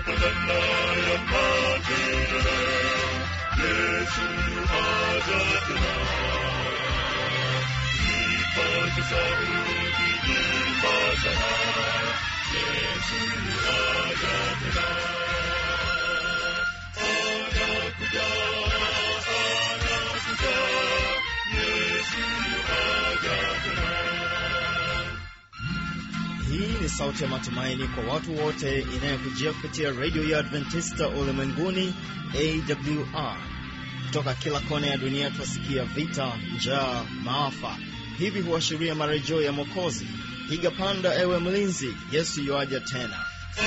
badala ya matendo. Yesu aja tena. Ipate sauti ipasana. Yesu aja tena. Anakuja, anakuja. Yesu aja tena. Hii ni sauti ya matumaini kwa watu wote inayokujia kupitia redio ya Adventista ulimwenguni AWR. Kutoka kila kona ya dunia twasikia vita, njaa, maafa. Hivi huashiria marejeo ya Mwokozi. Piga panda, ewe mlinzi, Yesu yuaja tena.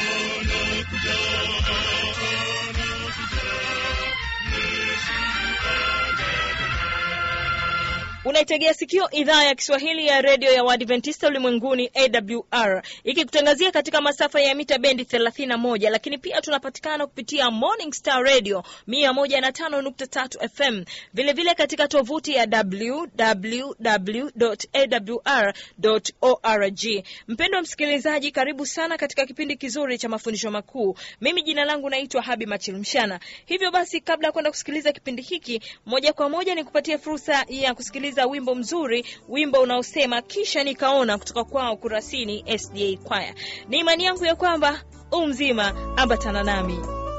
unaitegea sikio idhaa ya kiswahili ya redio ya waadventista ulimwenguni awr ikikutangazia katika masafa ya mita bendi 31 lakini pia tunapatikana kupitia morning star radio 105.3 fm vilevile vile katika tovuti ya www awr org mpendo wa msikilizaji karibu sana katika kipindi kizuri cha mafundisho makuu mimi jina langu naitwa habi machilmshana hivyo basi kabla ya kwenda kusikiliza kipindi hiki moja kwa moja ni kupatia fursa ya kusikiliza wimbo mzuri wimbo unaosema kisha nikaona kutoka kwao kurasini sda kwaya ni imani yangu ya kwamba u mzima ambatana nami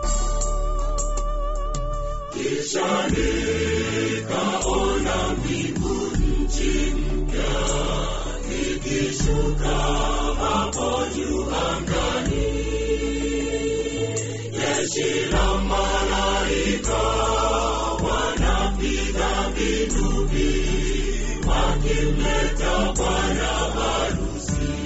Kisha nikaona mbingu nchi mpya ikishuka hapo juu angani. Jeshi la malaika wanapiga vinubi wakimleta bwana harusi.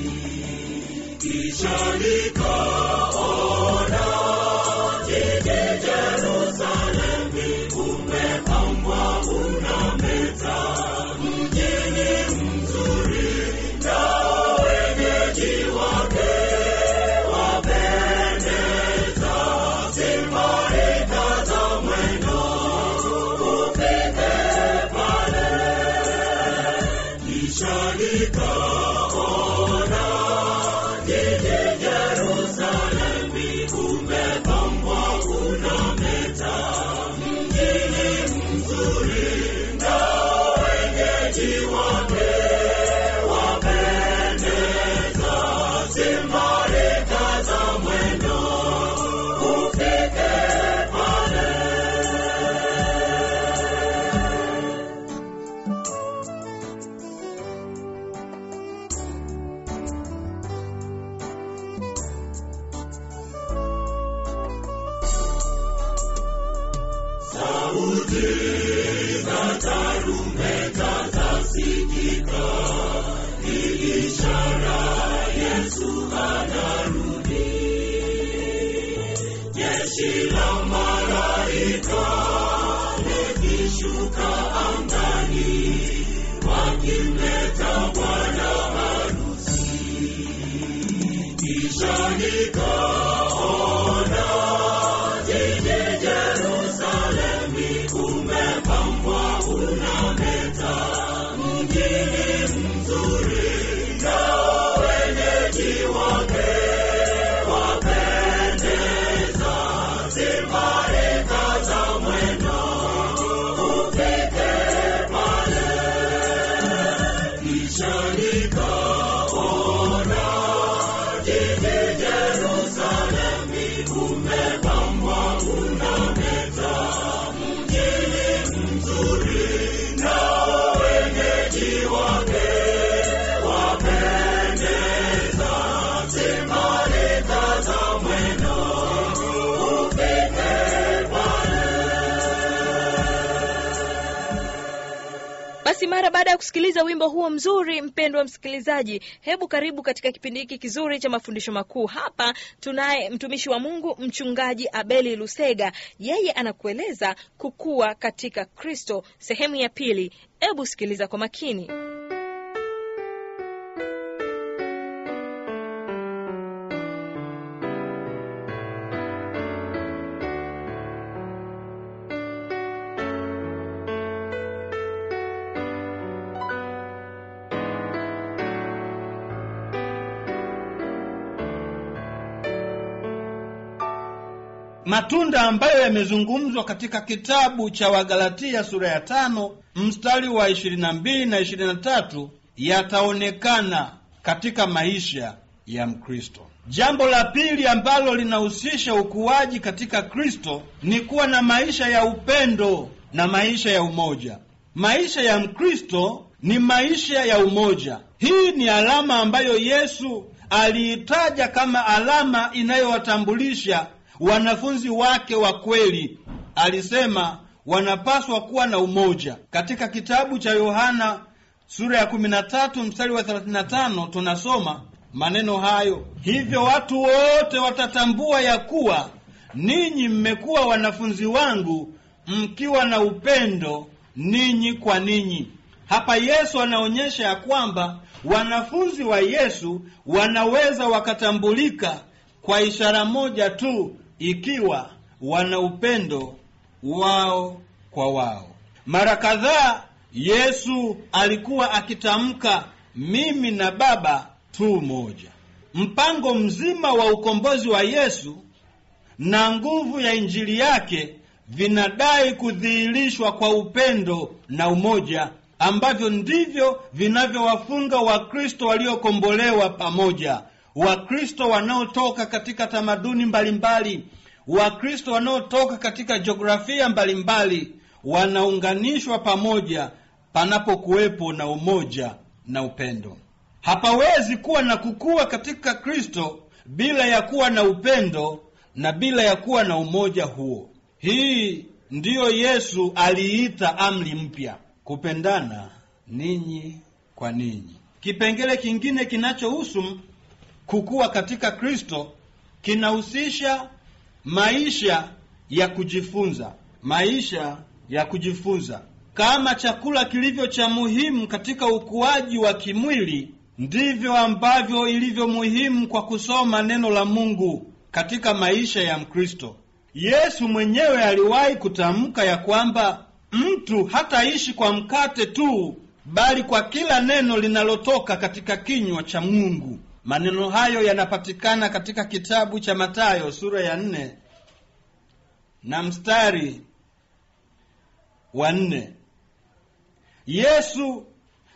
Kisha nikaona jiji Yerusalemu umepambwa unameta, mjini mzuri na wenyeji wake wapendeza. Simarika za mwendo ufike pale, kisha nikaona jiji Yerusalemu umepambwa unameta, mjini mzuri na wenyeji wake wapendeza. Simarika za mwendo ufike pale. Sauti za tarumbeta zasikika, ni ishara Yesu anarudi. Jeshi la malaika likishuka angani, wakimleta bwana harusi. Kisha nikaona jiji Yerusalemu umepambwa unameta, mjini mzuri na wenyeji wake wapendeza. Simarika za mwendo ufike pale, kisha nikaona jiji Yerusalemu umepambwa unameta, mjini mzuri na wenyeji wake wapendeza. Simarika za mwendo ufike pale. basi mara baada ya kusikiliza wimbo huo mzuri mpendwa msikilizaji hebu karibu katika kipindi hiki kizuri cha mafundisho makuu hapa tunaye mtumishi wa mungu mchungaji abeli lusega yeye anakueleza kukua katika kristo sehemu ya pili hebu sikiliza kwa makini matunda ambayo yamezungumzwa katika kitabu cha Wagalatia sura ya tano mstari wa 22 na 23 yataonekana katika maisha ya Mkristo. Jambo la pili ambalo linahusisha ukuaji katika Kristo ni kuwa na maisha ya upendo na maisha ya umoja. Maisha ya Mkristo ni maisha ya umoja. Hii ni alama ambayo Yesu aliitaja kama alama inayowatambulisha wanafunzi wake wa kweli. Alisema wanapaswa kuwa na umoja. Katika kitabu cha Yohana sura ya 13 mstari wa 35 tunasoma maneno hayo, hivyo watu wote watatambua ya kuwa ninyi mmekuwa wanafunzi wangu mkiwa na upendo ninyi kwa ninyi. Hapa Yesu anaonyesha ya kwamba wanafunzi wa Yesu wanaweza wakatambulika kwa ishara moja tu, ikiwa wana upendo wao kwa wao. Mara kadhaa Yesu alikuwa akitamka mimi na Baba tu moja. Mpango mzima wa ukombozi wa Yesu na nguvu ya injili yake vinadai kudhihirishwa kwa upendo na umoja ambavyo ndivyo vinavyowafunga Wakristo waliokombolewa pamoja, Wakristo wanaotoka katika tamaduni mbalimbali, Wakristo wanaotoka katika jiografia mbalimbali, wanaunganishwa pamoja panapokuwepo na umoja na upendo. Hapawezi kuwa na kukua katika Kristo bila ya kuwa na upendo na bila ya kuwa na umoja huo. Hii ndiyo Yesu aliita amri mpya, kupendana ninyi kwa ninyi. Kipengele kingine kinachohusu kukua katika Kristo kinahusisha maisha ya kujifunza. Maisha ya kujifunza, kama chakula kilivyo cha muhimu katika ukuaji wa kimwili, ndivyo ambavyo ilivyo muhimu kwa kusoma neno la Mungu katika maisha ya Mkristo. Yesu mwenyewe aliwahi kutamka ya kwamba mtu hataishi kwa mkate tu, bali kwa kila neno linalotoka katika kinywa cha Mungu. Maneno hayo yanapatikana katika kitabu cha Mathayo sura ya nne na mstari wa nne. Yesu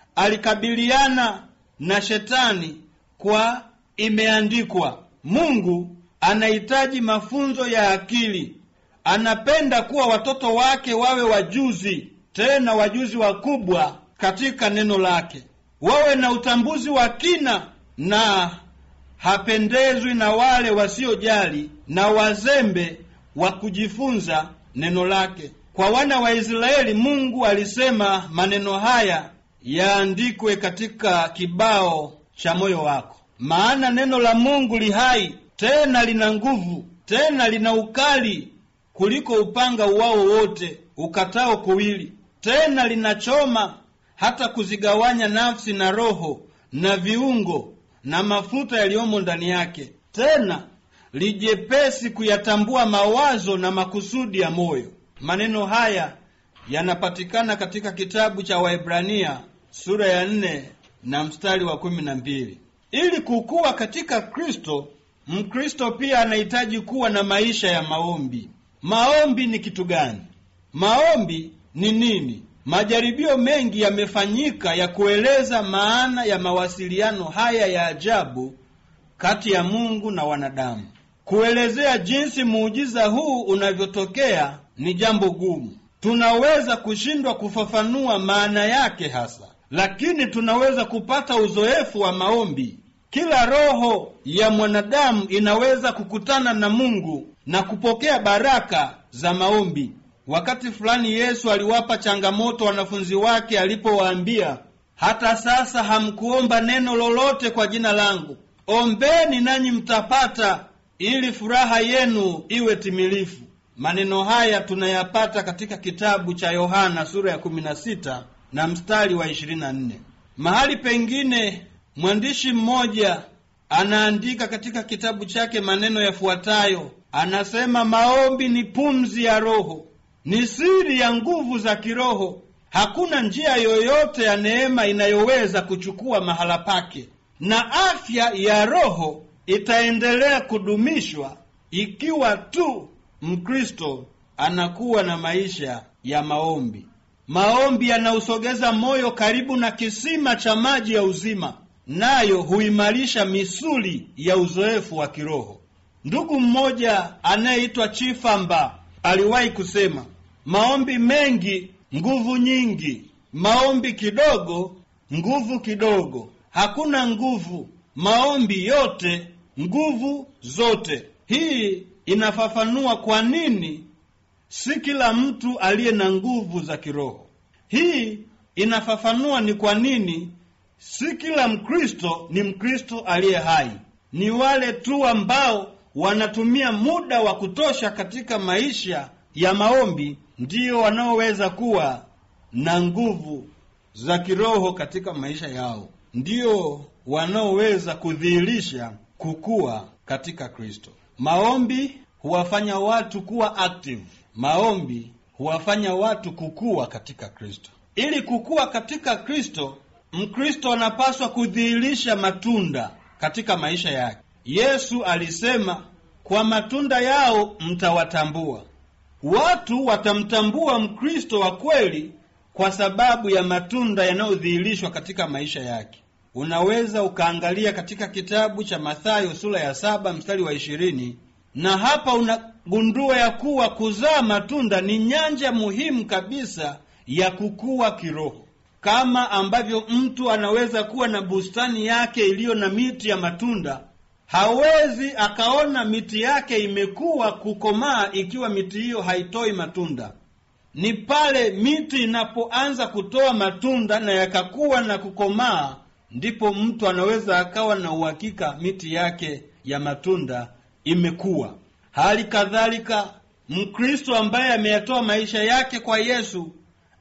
alikabiliana na shetani kwa imeandikwa. Mungu anahitaji mafunzo ya akili. Anapenda kuwa watoto wake wawe wajuzi, tena wajuzi wakubwa katika neno lake, wawe na utambuzi wa kina, na hapendezwi na wale wasiojali na wazembe wa kujifunza neno lake. Kwa wana wa Israeli, Mungu alisema maneno haya yaandikwe katika kibao cha moyo wako, maana neno la Mungu li hai tena lina nguvu, tena lina ukali kuliko upanga uwao wote ukatao kuwili, tena linachoma hata kuzigawanya nafsi na roho na viungo na mafuta yaliyomo ndani yake, tena lijepesi kuyatambua mawazo na makusudi ya moyo. Maneno haya yanapatikana katika kitabu cha Waebrania sura ya nne na mstari wa kumi na mbili. Ili kukua katika Kristo, Mkristo pia anahitaji kuwa na maisha ya maombi. Maombi ni kitu gani? Maombi ni nini? Majaribio mengi yamefanyika ya kueleza maana ya mawasiliano haya ya ajabu kati ya Mungu na wanadamu. Kuelezea jinsi muujiza huu unavyotokea ni jambo gumu. Tunaweza kushindwa kufafanua maana yake hasa, lakini tunaweza kupata uzoefu wa maombi. Kila roho ya mwanadamu inaweza kukutana na Mungu na kupokea baraka za maombi. Wakati fulani Yesu aliwapa changamoto wanafunzi wake alipowaambia, hata sasa hamkuomba neno lolote kwa jina langu. Ombeni nanyi mtapata, ili furaha yenu iwe timilifu. Maneno haya tunayapata katika kitabu cha Yohana sura ya 16 na mstari wa 24. Mahali pengine mwandishi mmoja anaandika katika kitabu chake maneno yafuatayo. Anasema, maombi ni pumzi ya Roho, ni siri ya nguvu za kiroho. Hakuna njia yoyote ya neema inayoweza kuchukua mahala pake, na afya ya roho itaendelea kudumishwa ikiwa tu Mkristo anakuwa na maisha ya maombi. Maombi yanausogeza moyo karibu na kisima cha maji ya uzima, nayo huimarisha misuli ya uzoefu wa kiroho. Ndugu mmoja anayeitwa Chifamba aliwahi kusema, maombi mengi nguvu nyingi, maombi kidogo nguvu kidogo. Hakuna nguvu, maombi yote nguvu zote. Hii inafafanua kwa nini si kila mtu aliye na nguvu za kiroho. Hii inafafanua ni kwa nini si kila Mkristo ni Mkristo aliye hai. Ni wale tu ambao wanatumia muda wa kutosha katika maisha ya maombi ndiyo wanaoweza kuwa na nguvu za kiroho katika maisha yao, ndiyo wanaoweza kudhihirisha kukua katika Kristo. Maombi huwafanya watu kuwa active. Maombi huwafanya watu kukua katika Kristo. Ili kukua katika Kristo, Mkristo anapaswa kudhihirisha matunda katika maisha yake. Yesu alisema, kwa matunda yao mtawatambua. Watu watamtambua Mkristo wa kweli kwa sababu ya matunda yanayodhihirishwa katika maisha yake. Unaweza ukaangalia katika kitabu cha Mathayo sura ya saba mstari wa ishirini na hapa unagundua ya kuwa kuzaa matunda ni nyanja muhimu kabisa ya kukua kiroho. Kama ambavyo mtu anaweza kuwa na bustani yake iliyo na miti ya matunda, hawezi akaona miti yake imekuwa kukomaa ikiwa miti hiyo haitoi matunda. Ni pale miti inapoanza kutoa matunda na yakakuwa na kukomaa, ndipo mtu anaweza akawa na uhakika miti yake ya matunda imekuwa. Hali kadhalika, Mkristo ambaye ameyatoa maisha yake kwa Yesu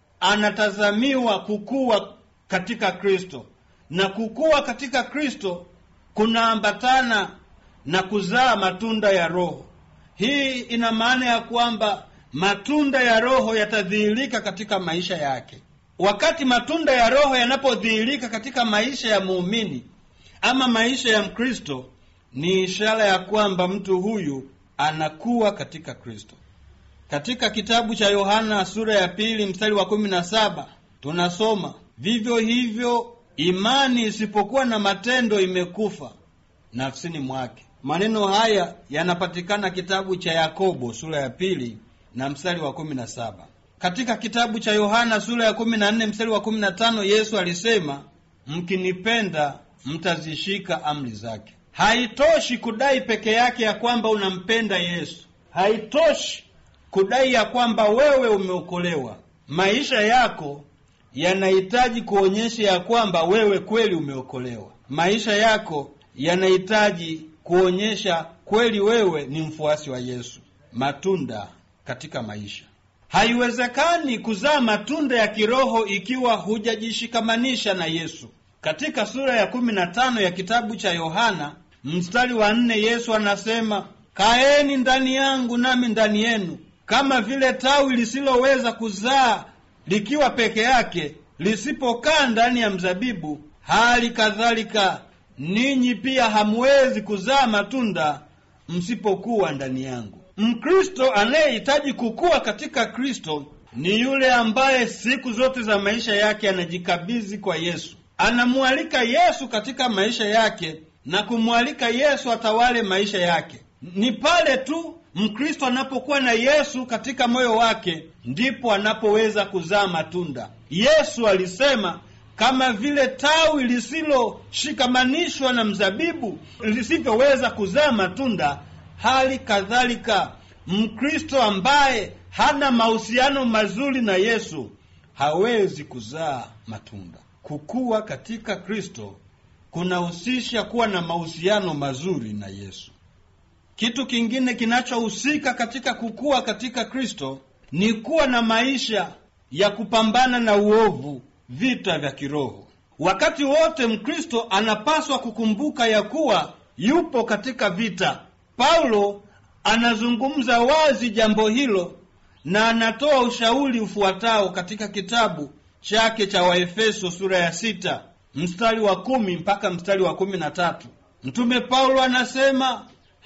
anatazamiwa kukua katika Kristo, na kukua katika Kristo kunaambatana na kuzaa matunda ya Roho. Hii ina maana ya kwamba matunda ya Roho yatadhihirika katika maisha yake. Wakati matunda ya Roho yanapodhihirika katika maisha ya muumini ama maisha ya Mkristo, ni ishara ya kwamba mtu huyu anakuwa katika Kristo. Katika kitabu cha Yohana sura ya pili mstari wa kumi na saba tunasoma vivyo hivyo, imani isipokuwa na matendo imekufa nafsini mwake. Maneno haya yanapatikana kitabu cha Yakobo sura ya pili na mstari wa kumi na saba. Katika kitabu cha Yohana sura ya kumi na nne mstari wa kumi na tano Yesu alisema, mkinipenda mtazishika amri zake. Haitoshi kudai peke yake ya kwamba unampenda Yesu. Haitoshi kudai ya kwamba wewe umeokolewa. Maisha yako yanahitaji kuonyesha ya kwamba wewe kweli umeokolewa. Maisha yako yanahitaji kuonyesha kweli wewe ni mfuasi wa Yesu. Matunda katika maisha. Haiwezekani kuzaa matunda ya kiroho ikiwa hujajishikamanisha na Yesu. Katika sura ya kumi na tano ya kitabu cha Yohana mstari wa nne Yesu anasema, kaeni ndani yangu nami ndani yenu. Kama vile tawi lisiloweza kuzaa likiwa peke yake lisipokaa ndani ya mzabibu, hali kadhalika ninyi pia hamwezi kuzaa matunda msipokuwa ndani yangu. Mkristo anayehitaji kukua katika Kristo ni yule ambaye siku zote za maisha yake anajikabidhi kwa Yesu, anamwalika Yesu katika maisha yake na kumwalika Yesu atawale maisha yake. Ni pale tu Mkristo anapokuwa na Yesu katika moyo wake ndipo anapoweza kuzaa matunda. Yesu alisema kama vile tawi lisiloshikamanishwa na mzabibu lisivyoweza kuzaa matunda, hali kadhalika Mkristo ambaye hana mahusiano mazuri na Yesu hawezi kuzaa matunda. Kukua katika Kristo kunahusisha kuwa na mahusiano mazuri na Yesu. Kitu kingine kinachohusika katika kukua katika Kristo ni kuwa na maisha ya kupambana na uovu, vita vya kiroho. Wakati wote Mkristo anapaswa kukumbuka ya kuwa yupo katika vita. Paulo anazungumza wazi jambo hilo na anatoa ushauri ufuatao katika kitabu chake cha Waefeso sura ya sita mstari wa kumi mpaka mstari wa kumi na tatu. Mtume Paulo anasema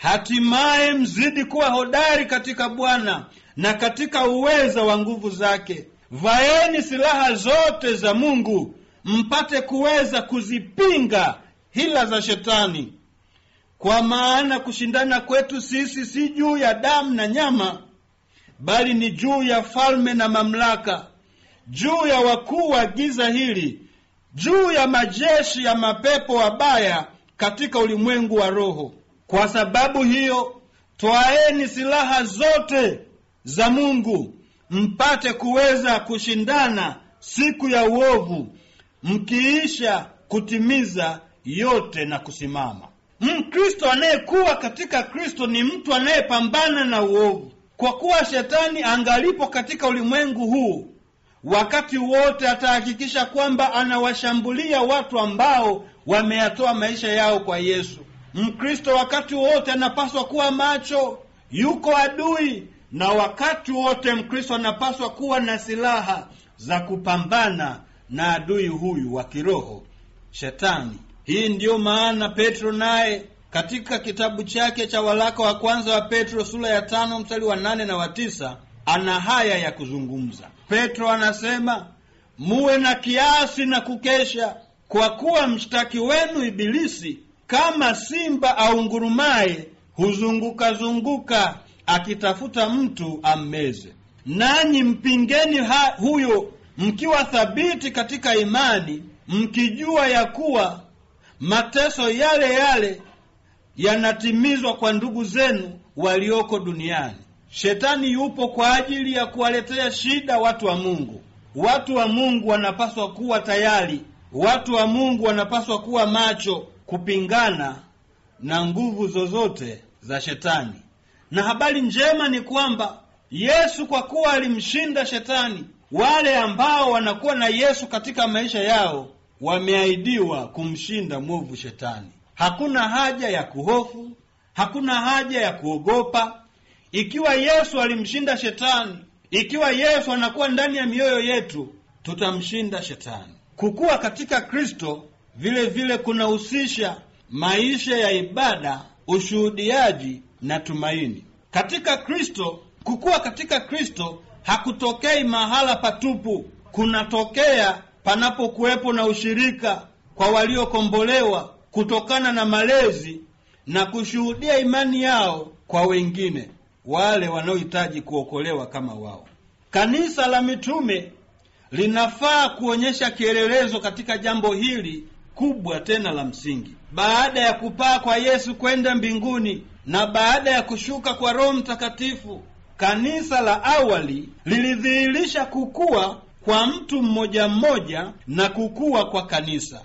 hatimaye mzidi kuwa hodari katika bwana na katika uweza wa nguvu zake vaeni silaha zote za mungu mpate kuweza kuzipinga hila za shetani kwa maana kushindana kwetu sisi si juu ya damu na nyama bali ni juu ya falme na mamlaka juu ya wakuu wa giza hili juu ya majeshi ya mapepo wabaya katika ulimwengu wa roho kwa sababu hiyo twaeni silaha zote za mungu mpate kuweza kushindana siku ya uovu mkiisha kutimiza yote na kusimama mkristo anayekuwa katika kristo ni mtu anayepambana na uovu kwa kuwa shetani angalipo katika ulimwengu huu wakati wote atahakikisha kwamba anawashambulia watu ambao wameyatoa maisha yao kwa yesu mkristo wakati wote anapaswa kuwa macho yuko adui na wakati wote mkristo anapaswa kuwa na silaha za kupambana na adui huyu wa kiroho shetani hii ndiyo maana petro naye katika kitabu chake cha walaka wa kwanza wa petro sura ya tano mstari wa nane na wa tisa ana haya ya kuzungumza petro anasema muwe na kiasi na kukesha kwa kuwa mshtaki wenu ibilisi kama simba aungurumaye huzunguka-zunguka akitafuta mtu ammeze nanyi mpingeni ha huyo mkiwa thabiti katika imani mkijua ya kuwa mateso yale yale yanatimizwa kwa ndugu zenu walioko duniani shetani yupo kwa ajili ya kuwaletea shida watu wa mungu watu wa mungu wanapaswa kuwa tayari watu wa mungu wanapaswa kuwa macho kupingana na nguvu zozote za shetani na habari njema ni kwamba yesu kwa kuwa alimshinda shetani wale ambao wanakuwa na yesu katika maisha yao wameahidiwa kumshinda mwovu shetani hakuna haja ya kuhofu hakuna haja ya kuogopa ikiwa yesu alimshinda shetani ikiwa yesu anakuwa ndani ya mioyo yetu tutamshinda shetani kukuwa katika kristo vile vile kunahusisha maisha ya ibada ushuhudiaji na tumaini katika kristo kukuwa katika kristo hakutokei mahala patupu kunatokea panapokuwepo na ushirika kwa waliokombolewa kutokana na malezi na kushuhudia imani yao kwa wengine wale wanaohitaji kuokolewa kama wao kanisa la mitume linafaa kuonyesha kielelezo katika jambo hili kubwa tena la msingi baada ya kupaa kwa yesu kwenda mbinguni na baada ya kushuka kwa roho mtakatifu kanisa la awali lilidhihirisha kukua kwa mtu mmoja mmoja na kukua kwa kanisa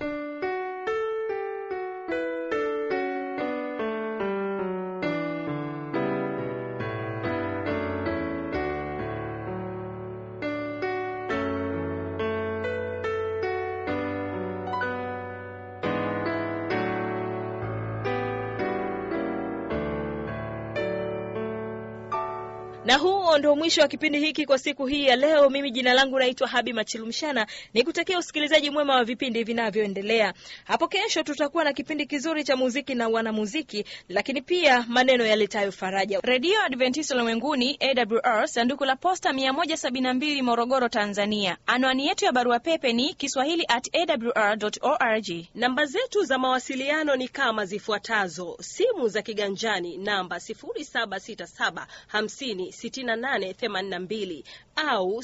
na huo ndo mwisho wa kipindi hiki kwa siku hii ya leo mimi jina langu naitwa habi machilumshana nikutakia usikilizaji mwema wa vipindi vinavyoendelea hapo kesho tutakuwa na kipindi kizuri cha muziki na wanamuziki lakini pia maneno yaletayo faraja redio adventista ulimwenguni awr sanduku la posta 172 morogoro tanzania anwani yetu ya barua pepe ni kiswahili at awr org namba zetu za mawasiliano ni kama zifuatazo simu za kiganjani namba 767 6882 au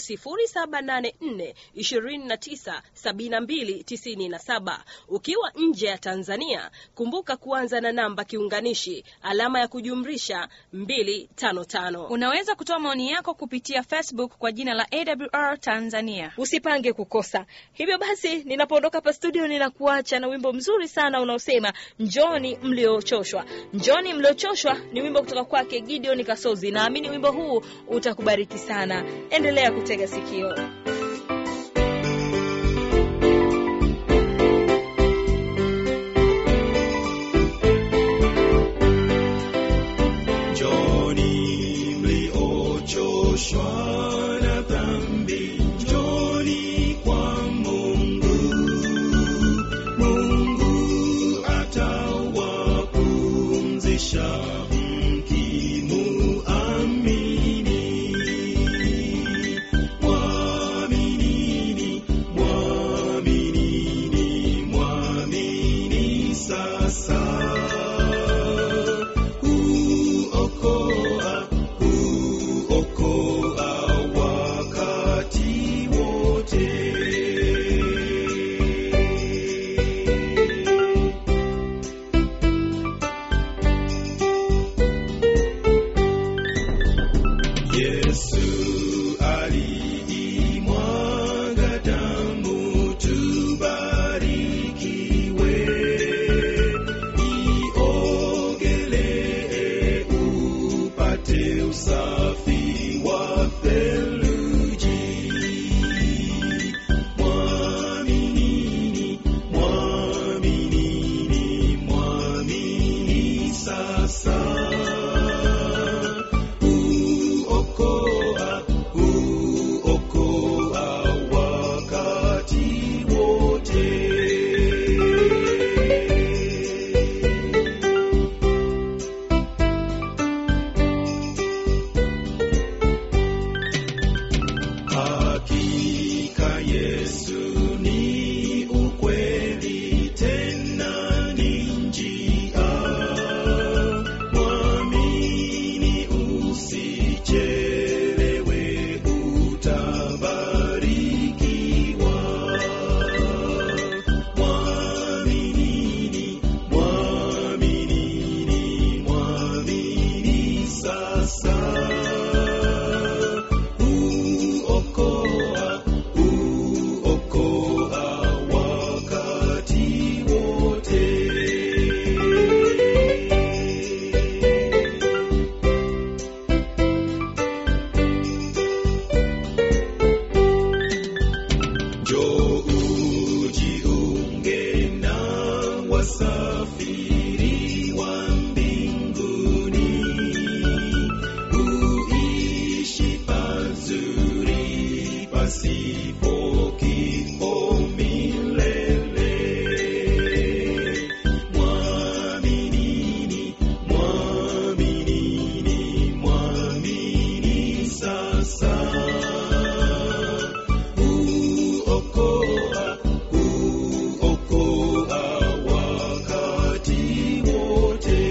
784297297 ukiwa nje ya tanzania kumbuka kuanza na namba kiunganishi alama ya kujumrisha 255 unaweza kutoa maoni yako kupitia facebook kwa jina la awr tanzania usipange kukosa hivyo basi ninapoondoka hapa studio ninakuacha na wimbo mzuri sana unaosema njoni mliochoshwa njoni mliochoshwa ni wimbo kutoka kwake gideon kasozi naamini wimbo huu utakubariki sana endelea kutega sikio Njoni mliochoshwa na dhambi, njoni kwa Mungu. Mungu atawapumzisha Yesu ni ukweli tena ni njia. Mwamini usichelewe, utabarikiwa. Mwaminini, mwaminini, mwamini sasa. Huokoa, huokoa wakati wote. Njoo ujiunge na wasafiri wa mbinguni, uishi pazuri pasipo kifo milele. Mwaminini, mwaminini, mwamini sasa huokoa, huokoa wakati wote.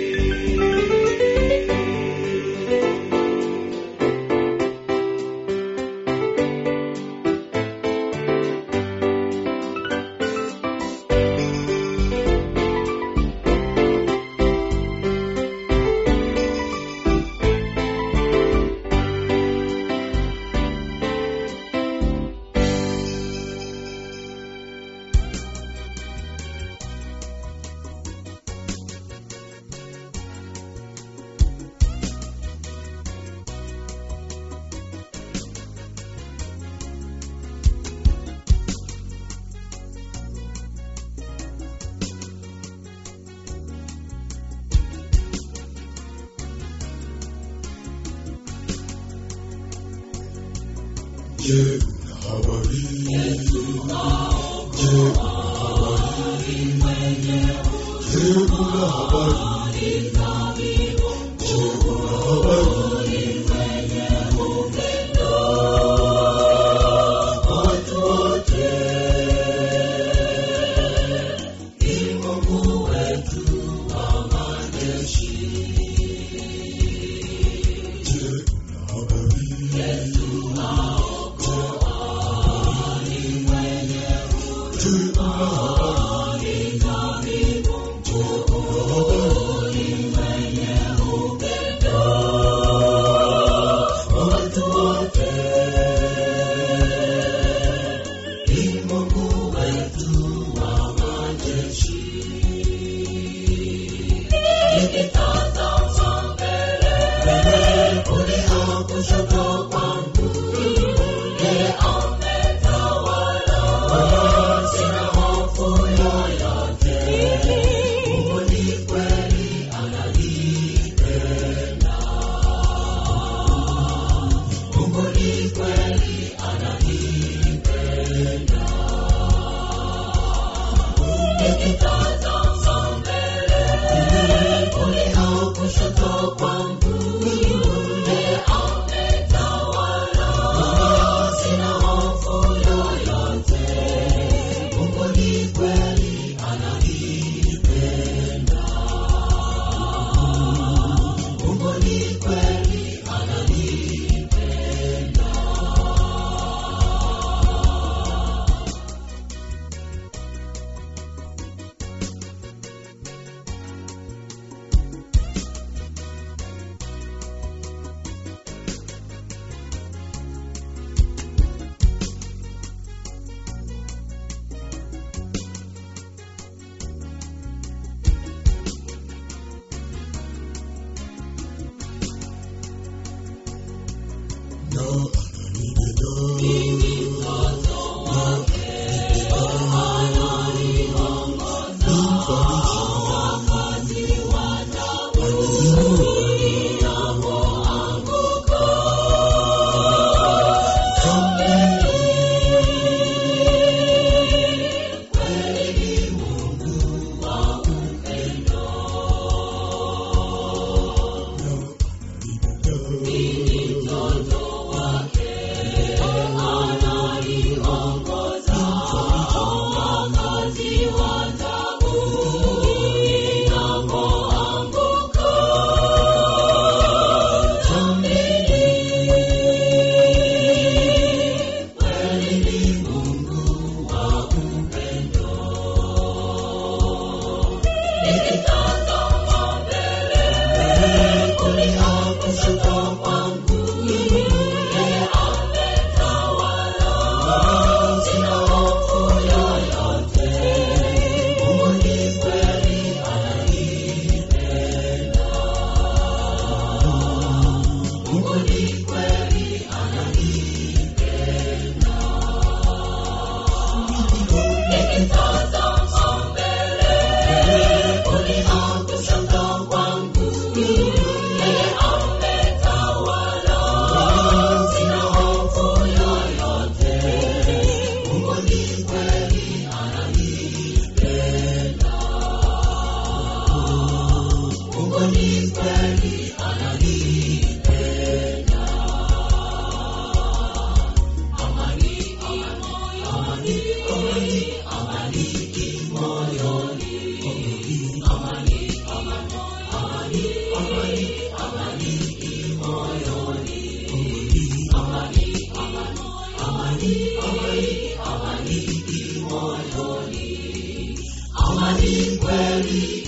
Je, una habari? Je, una habari? Je, una habari? Je, una habari? Watu wote ni Mungu wetu wa majeshi. Je, una habari? Je, una habari? ni kweli